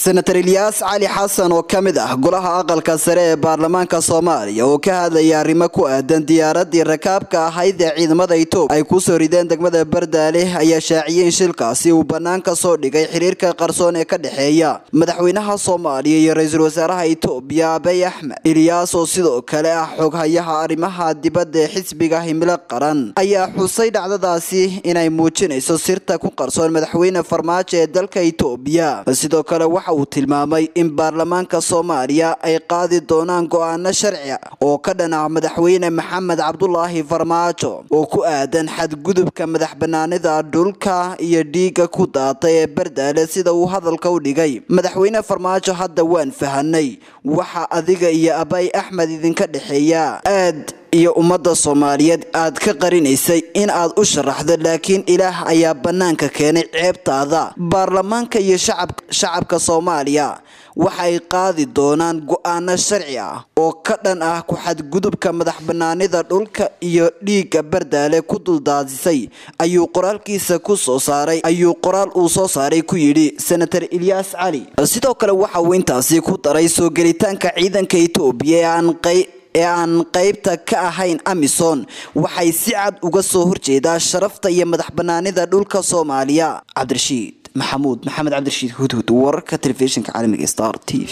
senatar ilyaas cali xasan oo ka mid ah golaha aqalka sare ee baarlamaanka soomaaliya oo ka hadlaya arrimo ku aadan diyaaradii rakaabka ahayd ee ciidamada itoobiya ay kusoo rideen degmada bardaale ayaa shaaciyey in shilkaasi uu bannaan ka soo dhigay xiriirka qarsoon ee ka dhexeeya madaxweynaha soomaaliya iyo ra-iisul wasaaraha itoobiya abey axmed ilyaas oo sidoo kale ah xoghayaha arrimaha dibadda ee xisbiga himilo qaran ayaa xusay dhacdadaasi inay muujinayso sirta ku qarsoon madaxweyne farmaajo ee dalka itoobiya sidoo kale waxa uu tilmaamay in baarlamaanka soomaaliya ay qaadi doonaan go-aano sharci oo ka dhanaca madaxweyne maxamed cabdulaahi farmaajo oo ku aadan xadgudubka madax banaanida dhulka iyo dhiigga ku daatay ee bardaale sida uu hadalka u dhigay madaxweyne farmaajo hadda waan fahanay waxa adiga iyo abay axmed idinka dhexeeya aad iyo ummadda soomaaliyeed aad ka qarinaysay in aad u sharaxdo laakiin ilaah ayaa bannaanka keenay ceebtaada baarlamaanka iyo shacabka soomaaliya waxay qaadi doonaan go-aano sharci ah oo ka dhan ah ku-xadgudubka madax banaanida dhulka iyo dhiigga bardaale ku duldaadisay ayuu qoraalkiisa ku soo saaray ayuu qoraal uu soo saaray ku yidhi senatar ilyaas cali sidoo kale waxa uu intaasi ku daray soo gelitaanka ciidanka itoobiya ee aan qey ee aan qaybta ka ahayn amison waxay si cad uga soo horjeedaa sharafta iyo madax banaanida dhulka soomaaliya cabdirashiid maxamuud maxamed cabdirashiid hudhud wararka telefishinka caalamiga star t v